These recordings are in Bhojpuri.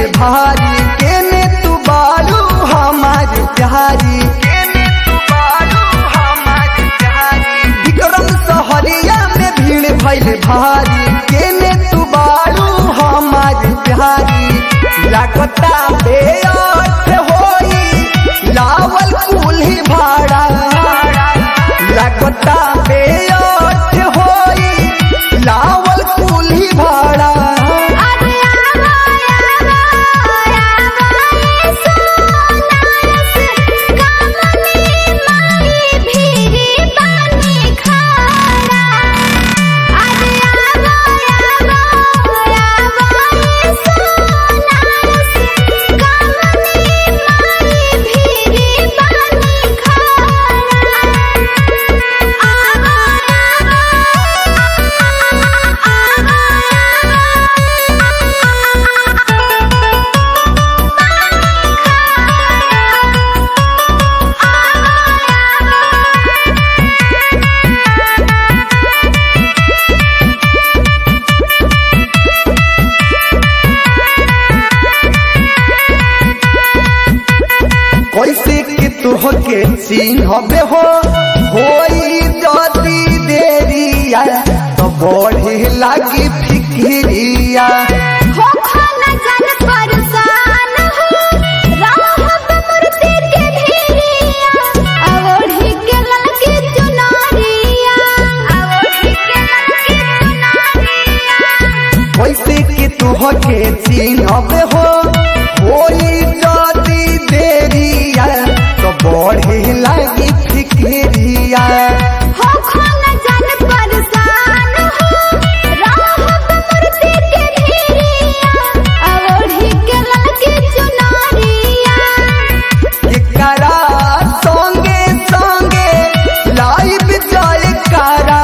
भैले भारी केने तू बारू हमार प्यारी केने तू बारू हमार प्यारी विक्रम सहरिया में भीड़ भैले भारी केने तू बारू हमार प्यारी लागता बेअर्थ होई लावल कुल्ही भाड़ा लागता बेअर्थ होई लावल कुल्ही भाड़ा अरे आवा आवा आवा सोनास कामनी माई भीरी बानी खारा अरे आवा आवा आवा सोनास कामनी माई भीरी बानी खारा आवा कैसे कि तुहके चिन्हबे हो होई जदी देरिया तो बढ़े लागी फिक्रिया हो खाना जान परेशान हो राहत मूर्ति के ढेरिया अवढ़ी के ललकी चुनरिया अवढ़ी के ललकी चुनरिया कैसे कि तुहके चिन्हबे हो होई जदी देरिया तो बढ़े लागी फिक्रिया हो खाना जान परेशान हो राहत मूर्ति के ढेरिया अवढ़ी के ललकी चुनरिया एकरा संगे संगे लाइव जाए कारा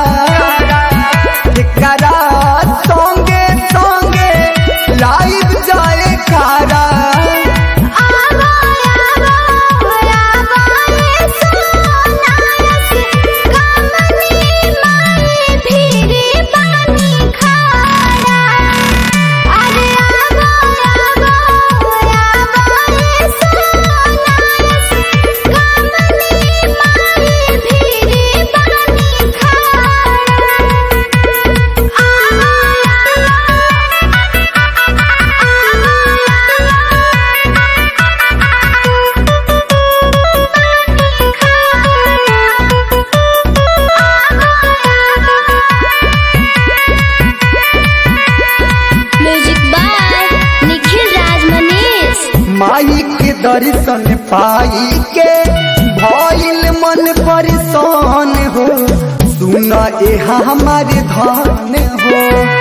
एकरा संगे संगे लाइव जाए कारा आवा आवा आवा सोनास कामनी माई भीरी बानी खारा अरे आवा आवा आवा सोनास कामनी माई भीरी बानी म्यूजिक बाय निखिल राज मनीष माई के दर्शन पाई के भइल मन परेशान हो सुन ए हमारे धन हो